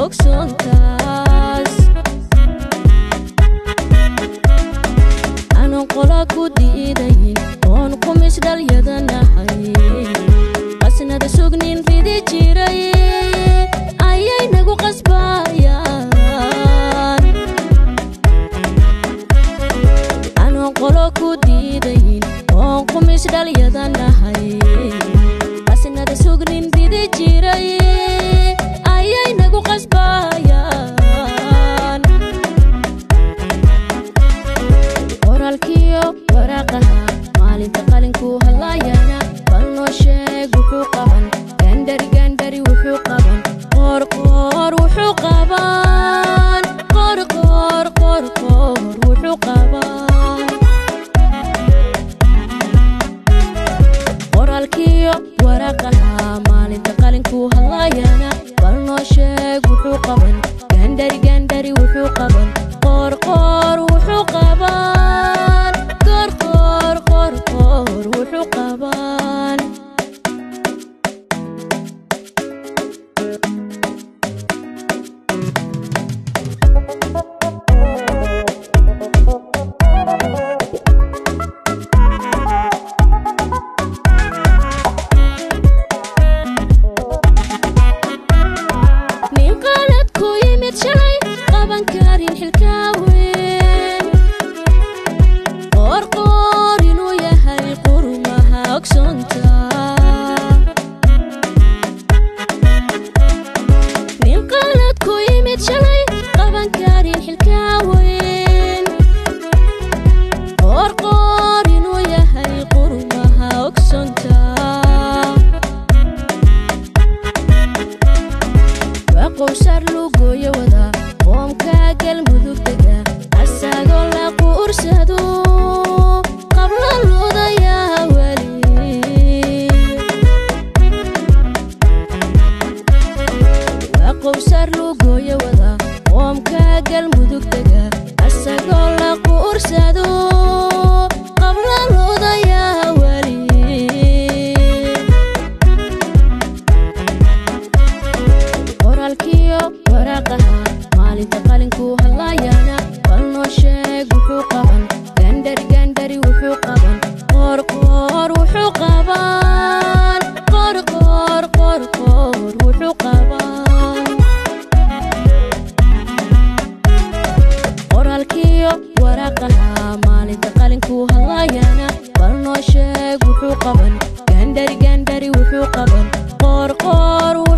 ogsoontaas aanan qola ku diidayn oon qumis dhalyadanahay qasnada sugnin ridi jiray ayay nagu qasbayaan aanan qolo ku diidayn oon qumis dhalyadanahay qasnada sugnin ridi jiray ayay nagu qasbayaan qoraalkiyo waraaqaha maalinta qalinku hadlayana bal noo sheeg wuxuu qaban gandhari gandhari wuxuu qaban qorqoor wuxuu qaban qorqoor qorqoor wuxuu qaban qoraalkiyo waraaqaha maalinta qalinku hadlayana bal noo sheeg wuxuu qaban gandhari gandhari wuxuu qaban qorqoor wuxuu qaban qorqoor qorqoor wuxuu qaban nin qalad ku yimid shalay qaban karin xilkaaweyn qoorqoor inuu yahay qurumaha ogsoonta nin qalad ku yimid shalay qaban karin xilkaaweyn qoorqoor inuu yahay qurumaha ogsoonta waa qowsar lugooyo wada qoomka galmudug dega asagoo la quursado qablo ludayaa weli waa qowsar lugooyo wada qoomka galmudug dega asagoo la quursado qablo ludayaa weli qoraalkiyo waraaqaha maalinta qalinku hadlayana bal noo sheeg wuxuu qaban gandhari gandhari wuxuu qaban qorqoor wuxuu qaban qorqoor qorqoor wuxuu qaban qoraalkiyo waraaqaha maalinta qalinku hadlayana bal noo sheeg wuxuu qaban gandhari gandhari wuxuu qaban qorqoor